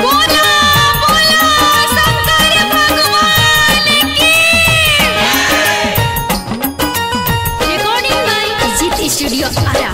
बोला बोला शंकर भगवान की recording by Jeet studio Arrah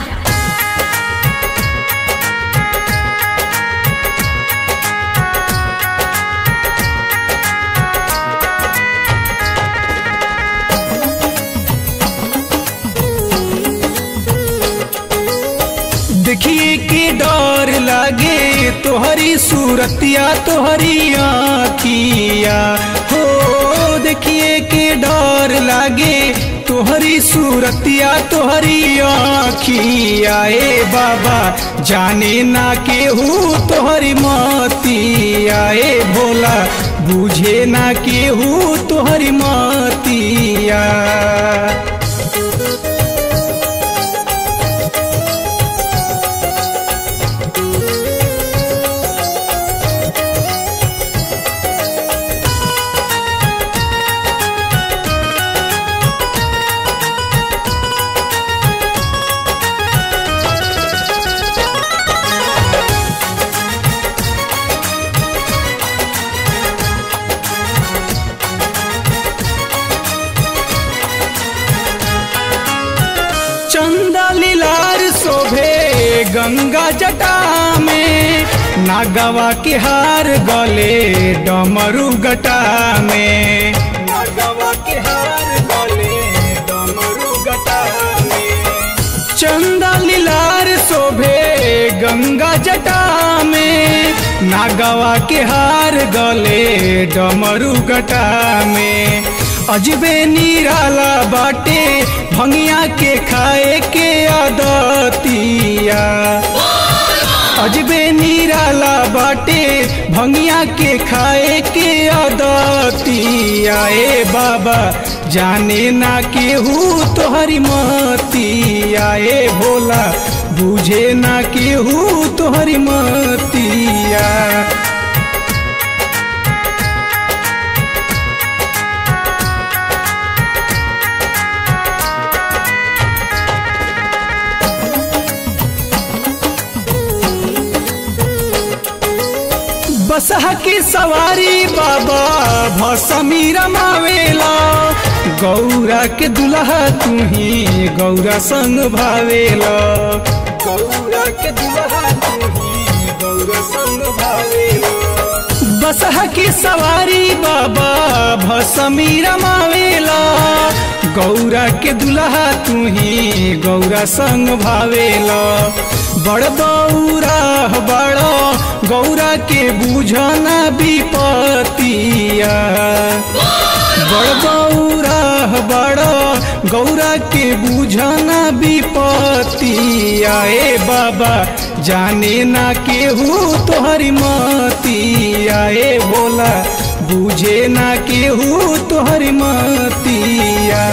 देखिए के डर लागे तोहरी सूरतिया तोहरी आखिया हो देखिए के डर लागे तोहरी सूरतिया तोहरी आखिया ए बाबा जाने ना केहू तोहरी मतिया ए भोला बुझे ना केहू तोहरी मतिया चंदा लीलार शोभे गंगा जटा में नागवा के हार गले डमरू गटा में नागवा के हार गले डमरू गटा में चंदा लीलार शोभे गंगा जटा में नागवा के हार गले डमरू गटा में अजबे निराला बाटे भंगिया के खाए के आदतिया अजबे निराला बाटे भंगिया के खाए के आदतिया ए बाबा जाने ना केहू तोहरी मतिया ए भोला बुझे ना केहू तोहरी मतिया बसहा की सवारी बाबा भसमी रमावेला गौरा के दुल्हा तुही गौरा संग भावेला गौरा के दुल्हा तुही गौरा संग भावेला बसहा की सवारी बाबा भसमी रमावेला गौरा के दुल्हा तुही गौरा संग भावेला बड़ बौरा बड़ गौरा के बुझना विपतिया बड़ गौरा बड़ गौरा के बुझना विपतिया ए बाबा जाने ना केहू तोहरी मतिया ए भोला बुझे ना केहू तोहरी मतिया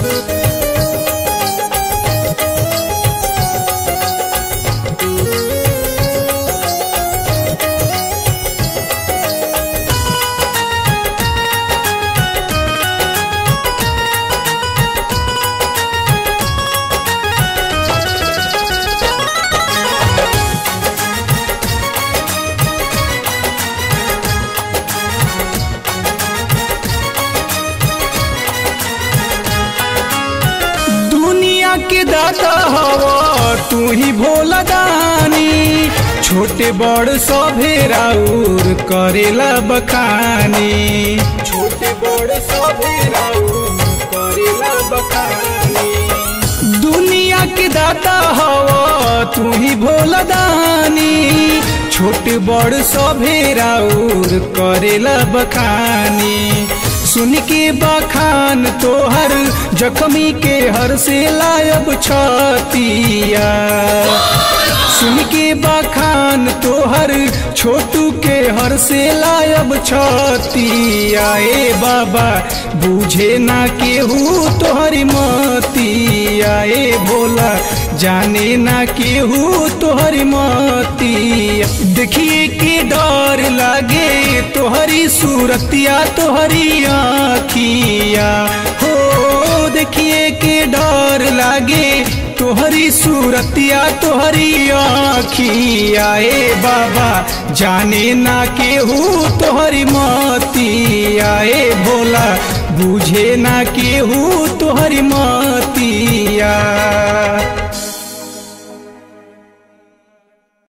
दुनिया के दाता हवा तू ही भोला दानी छोटे बड़ सभे राउर करेला बखानी छोटे बड़ सभे राउर करेला बखानी दुनिया के दाता हवा तू ही भोला दानी छोटे बड़ सभे राउर करेला बखानी सुन के बखान तोहर जख्मी के हर से लायब छतिया सुन के बखान तोहर छोटू के हर से लायब छतिया ए बाबा बुझे ना केहू तोहरी मतिया ए भोला जाने ना केहू तोहरी मतिया देखिए के डर लागे तोहरी सूरतिया तोहरी आखिया हो देखिए के डर लागे तोहरी सूरतिया तोहरी आखिया ए बाबा जाने ना केहू तोहरी मतिया ए भोला बुझे ना केहू तोहरी मतिया